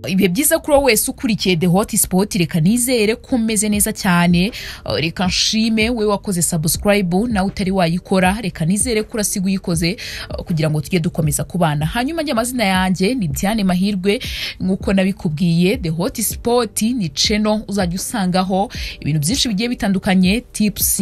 ibihe byiza kuri wowe wese ukurikiye the hot spot reka nizere ko umeze neza cyane Uh, reka nshime we wakoze subscribe nawe utari wayikora reka nizere ko urasiga uyikoze uh, kugira ngo tujye dukomeza kubana hanyuma njye amazina yanjye ni Diane Mahirwe nk'uko nabikubwiye the hot spot ni channel uzajya usangaho ibintu byinshi bigiye bitandukanye tips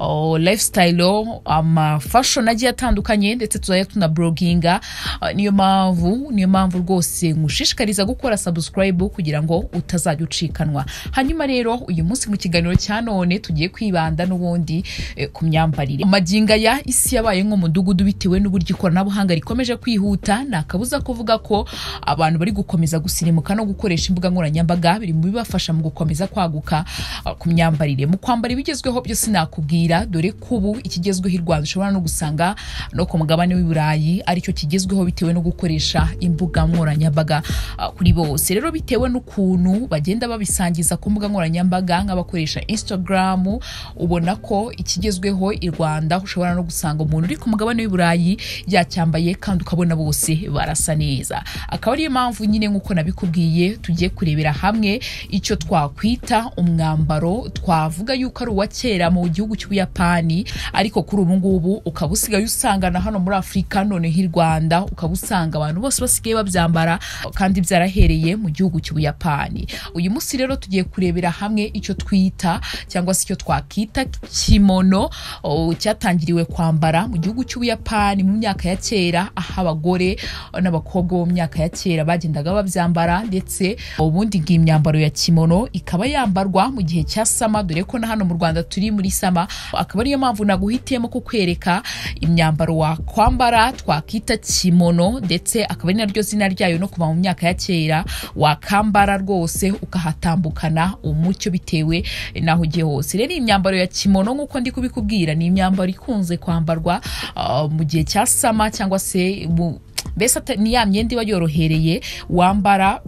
uh, lifestyle ama fashion agiye atandukanye ndetse tuzajya tunabloginga Uh, niyo mpamvu niyo mpamvu rwose nkushishikariza gukora subscribe kugira ngo utazajya ucikanwa hanyuma rero uyu munsi mu kiganiro cya none tugiye kwibanda n'ubundi eh, ku myambarire amaginga ya isi yabaye nk'umudugudu bitewe n'uburyo ikoranabuhanga rikomeje kwihuta nta kabuza kuvuga ko abantu bari gukomeza gusirimuka no gukoresha imbuga nkoranyambaga biri mu bibafasha mu gukomeza kwaguka uh, ku myambarire mu kwambara ibigezweho byose nakubwira dore ko ubu ikigezweho i Rwanda ushobora no gusanga no ku mugabane w'i Burayi aricyo kigezweho bitewe no gukoresha imbuga nkoranyambaga ah, kuri bose rero bitewe n'ukuntu bagenda babisangiza ku mbuga nkoranyambaga nk'abakoresha Instagram ubona ko ikigezweho i Rwanda ushobora no gusanga umuntu uri ku mugabane w'i Burayi yacyambaye kandi ukabona bose barasa neza akaba ariyo mpamvu nyine nk'uko nabikubwiye tugiye kurebera hamwe icyo twakwita umwambaro twavuga yuko ari uwa kera mu gihugu cy'ubuyapani ariko kuri ubu ngubu ukaba usigaye usanga na hano muri afurika noneho i rwanda ukaba usanga abantu bose basigaye babyambara kandi byarahereye mu gihugu cy'ubuyapani uyu munsi rero tugiye kurebera hamwe icyo twita cyangwa se icyo twakwita kimono o, cyatangiriwe kwambara mu gihugu cy'ubuyapani mu myaka ya kera aho abagore n'abakobwa bo mu myaka ya kera bagendaga babyambara ndetse ubundi ngiyi myambaro ya kimono ikaba yambarwa mu gihe cya sama dore ko na hano mu rwanda turi muri sama akaba ariyo mpamvu naguhitiyemo kukwereka imyambaro wakwambara twakwita kimono ndetse akaba ari naryo zina ryayo no kuva mu myaka ya kera wakambara rwose ukahatambukana umucyo bitewe n'aho ugiye hose rero iyi myambaro ya kimono nk'uko ndi kubikubwira ni imyambaro ikunze kwambarwa ah, mu gihe cya sama cyangwa se mu mbese ata- ni ya myenda iba yorohereye wambara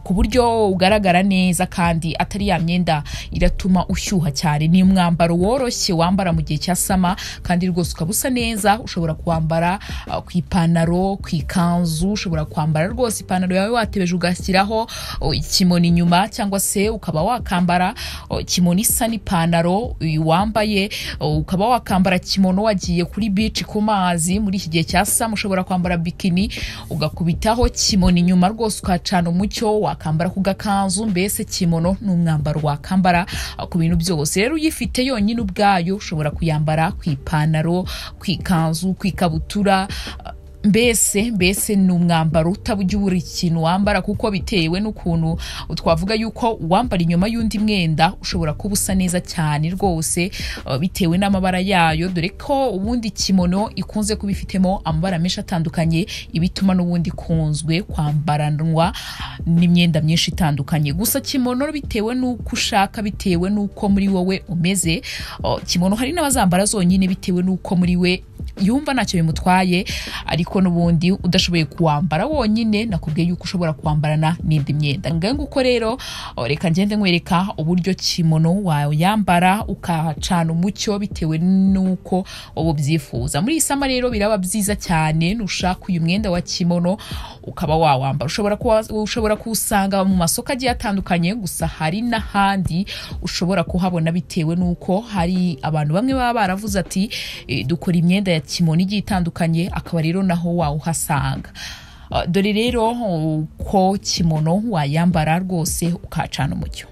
ku buryo ugaragara neza kandi atari ya myenda iratuma ushyuha cyane ni umwambaro woroshye wambara mu gihe cya sama kandi rwose ukaba usa neza ushobora kuwambara uh, ku ipantaro ku ikanzu ushobora kwambara rwose ipantaro yawe watebeje ugashyiraho uh, ikimono inyuma cyangwa se ukaba wakambara uh, kimono isa n'ipantaro uyu wambaye uh, ukaba wakambara kimono wagiye kuri bici ku mazi muri iki gihe cya sama ushobora kwambara bikini ugakubitaho kimono inyuma rwose ukacana umucyo wakambara ku gakanzu mbese kimono ni umwambaro wakambara ah, ku bintu byose rero uyifite yonyine ubwayo ushobora kuyambara ku ipantaro ku ikanzu ku ikabutura ah, mbese mbese ni umwambaro utajya ubura ikintu wambara kuko bitewe n'ukuntu twavuga yuko uwambara inyuma y'undi mwenda ushobora kuba usa neza cyane rwose uh, bitewe n'amabara yayo dore ko ubundi kimono ikunze kuba ifitemo amabara menshi atandukanye ibituma n'ubundi ikunzwe kwambaranwa n'imyenda myinshi itandukanye gusa kimono bitewe n'uko ushaka bitewe n'uko muri wowe umeze uh, kimono hari n'abazambara zonyine bitewe n'uko muri we yumva ntacyo bimutwaye ariko n'ubundi udashoboye kuwambara wonyine nakubwiye yuko ushobora kuwambarana n'indi myenda ngaho nguko rero o, reka ngende nkwereka uburyo kimono wayambara ukacana umucyo bitewe n'uko wowe ubyifuza muri iyi sama rero biraba byiza cyane nushaka uyu mwenda wa kimono ukaba wawambara ushobora kuwa- ushobora kuwusanga mu masoko agiye atandukanye gusa hari n'ahandi ushobora kuhabona bitewe n'uko hari abantu bamwe baba baravuze ati "Eh, dukora imyenda ya kimono igiye itandukanye akaba rero naho wawuhasanga Uh, dore rero uko kimono wayambara rwose ukacana umucyo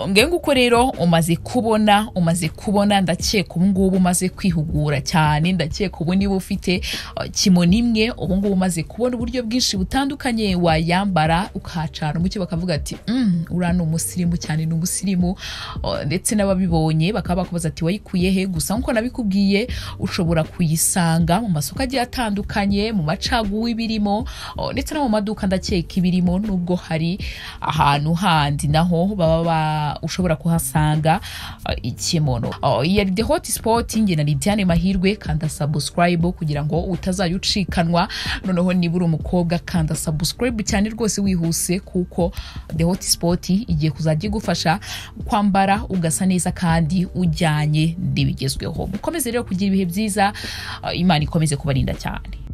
nge uko rero umaze kubona umaze kubona ndakeka ubungubu umaze kwihugura cyane ndakeka ubu niba ufite uh, kimono imwe ubungubu umaze kubona uburyo bwinshi butandukanye wayambara ukahacana umucyo bakavuga ati "Mm, uriya ni umusirimu cyane ni umusirimu Uh, ndetse n'ababibonye bakaba bakubaza ati wayikuye he gusa nkuko nabikubwiye ushobora kuyisanga mu masoko agiye atandukanye mu macaguwa ibirimo uh, ndetse no mu maduka ndakeka ibirimo nubwo hari ahantu handi naho baba ba- ushobora kuhasanga uh, ikimono Uh, iyi yari the hot spot nge na Lidiane Mahirwe kanda subscribe kugira ngo utazajya ucikanwa noneho niba uri umukobwa kanda subscribe cyane rwose wihuse kuko the hot spot igiye kuzajya igufasha kwambara ugasa neza kandi ujyanye n'ibigezweho mukomeze rero kugira ibihe byiza Uh, imana ikomeze kubarinda cyane